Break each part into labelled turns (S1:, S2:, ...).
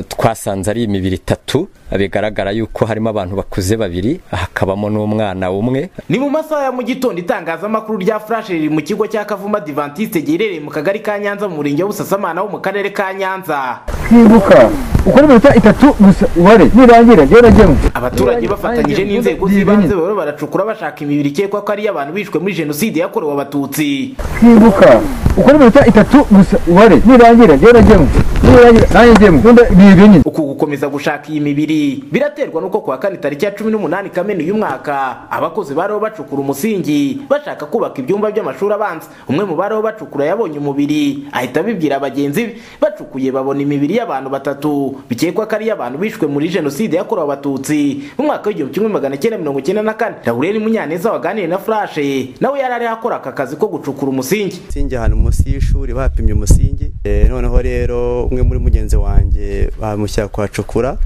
S1: twasanze ari imibiri itatu bigaragara yuko harimo abantu bakuze babiri hakabamo n'umwana umwe
S2: ni mu masaha ya mu gitondo itangazamakuru rya flash riri mu kigo cya kavuma adivantiste giherereye mu kagari ka nyanza mu murenge wa busasamana wo mu karere ka nyanza
S3: kwibuka ukora iminota itatu gusa ubare nirangira njyewe najyemo
S2: abaturage bafatanyije n'inzego z'ibanze bahora baracukura bashaka imibiri ikekwa ko ari iy'abantu bishwe muri jenoside yakorewe abatutsi
S3: kwibuka ukora iminota itatu gusa ubare nirangira njyewe najyemo nirangira nanjye njyemo nkunda ibihe binini
S2: uku gukomeza gushaka iyi mibiri biraterwa n'uko kuwa kane tariki ya cumi n'umunani kamena uyu mwaka abakozi bariho bacukura umusingi bashaka kubaka ibyumba by'amashuri abanza umwe mu bariho bacukura yabonye umubiri ahita abibwira bagenzi be bacukuye babona imibiri y'abantu batatu bikekwa ko ari iy'abantu bishwe muri jenoside yakorewe abatutsi mu mwaka w'igihumbi kimwe magana cyenda mirongo icyenda na kane laureli munyaneza waganiriye na furashe nawe yari ariho akora aka kazi ko gucukura umusingi
S4: umusingi ahantu munsi y'ishuri bapimye umusingi Eh, noneho rero umwe muri mugenzi wanjye bamushyira kuhacukura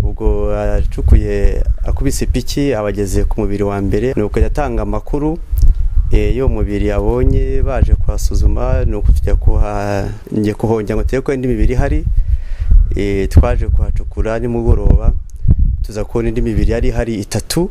S4: ubwo yacukuye akubise ipiki abageze ku mubiri wa mbere nuko yatanga amakuru eh, y'uwo mubiri abonye baje kuhasuzuma nuko tujya kuha njye kuhongera ngo turebe ko indi mibiri ihari Eh, twaje kuhacukura nimugoroba tuza kubona indi mibiri yari ihari itatu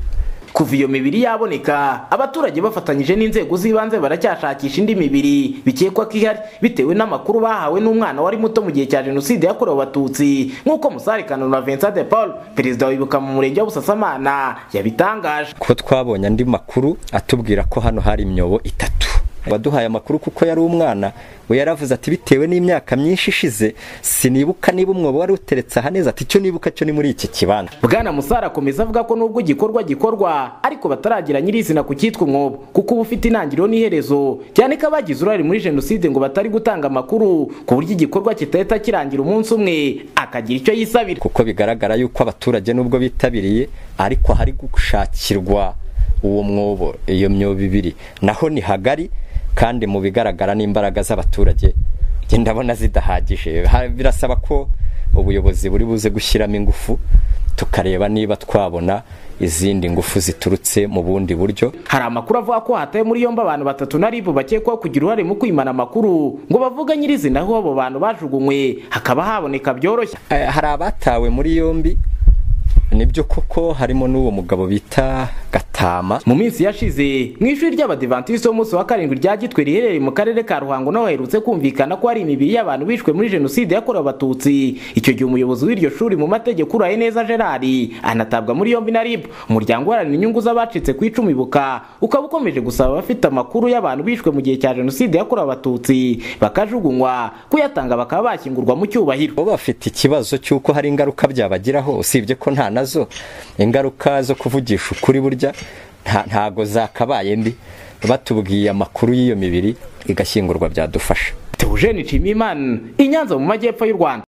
S2: kuva iyo mibiri yaboneka abaturage bafatanyije n'inzego z'ibanze baracyashakisha indi mibiri bikekwa ko ihari bitewe n'amakuru bahawe n'umwana wari muto mu gihe cya jenoside yakorewe abatutsi nk'uko musare kananura vincent de paul perezida wibuka mu murenge wa busasamana yabitangaje
S1: kuko twabonye andi makuru atubwira ko hano hari imyobo itatu waduhaye amakuru kuko yari umwana we yaravuze ati bitewe n'imyaka myinshi ishize sinibuka niba umwobo wari uteretse aha neza ati icyo nibuka cyo ni muri iki kibanza
S2: bwana musare akomeza avuga ko nubwo igikorwa gikorwa ariko bataragira nyirizina ku cyitwa umwobo kuko uba ufite intangiriro n'iherezo cyane ko abagize uruhare muri jenoside ngo batari gutanga amakuru ku buryo igikorwa kitahita kirangira umunsi umwe akagira icyo yisabira
S1: kuko bigaragara yuko abaturage nubwo bitabiriye ariko hari gushakirwa uwo mwobo iyo myobo ibiri naho ni hagari kandi mu bigaragara n'imbaraga z'abaturage njye ndabona zidahagije Ha- birasaba ko ubuyobozi buri buze gushyiramo ingufu tukareba niba twabona izindi ngufu ziturutse mu bundi buryo
S2: hari amakuru avuga ko hataye muri yombi abantu batatu na ribu bakekwaho kugira uruhare mu kwimana amakuru ngo bavuge nyirizina aho abo bantu bajugunywe hakaba haboneka byoroshye
S1: Eh, hari abatawe muri yombi nibyo koko harimo n'uwo mugabo bita gatama
S2: mu minsi yashize mu ishuri ry'abadivantisiti b'umunsi wa karindwi rya gitwe riherereye mu karere ka ruhango naho haherutse kumvikana ko hari imibiri y'abantu bishwe muri jenoside yakorewe abatutsi icyo gihe umuyobozi w'iryo shuri mu mategeko uraye neza gerard anatabwa muri yombi na rib umuryango uharanira inyungu z'abacitse ku icumu ibuka ukaba ukomeje gusaba abafite amakuru y'abantu bishwe mu gihe cya jenoside yakorewe abatutsi bakajugunywa kuyatanga bakaba bashyingurwa mu cyubahiro
S1: bo bafite ikibazo cy'uko hari ingaruka byabagiraho usibye ko nta nazo ingaruka zo kuvugisha ukuri burya nta- ntago zakabaye mbi batubwiye amakuru y'iyo mibiri igashyingurwa byadufasha
S2: teogene nshimiyimana i nyanza mu majyepfo y'u rwanda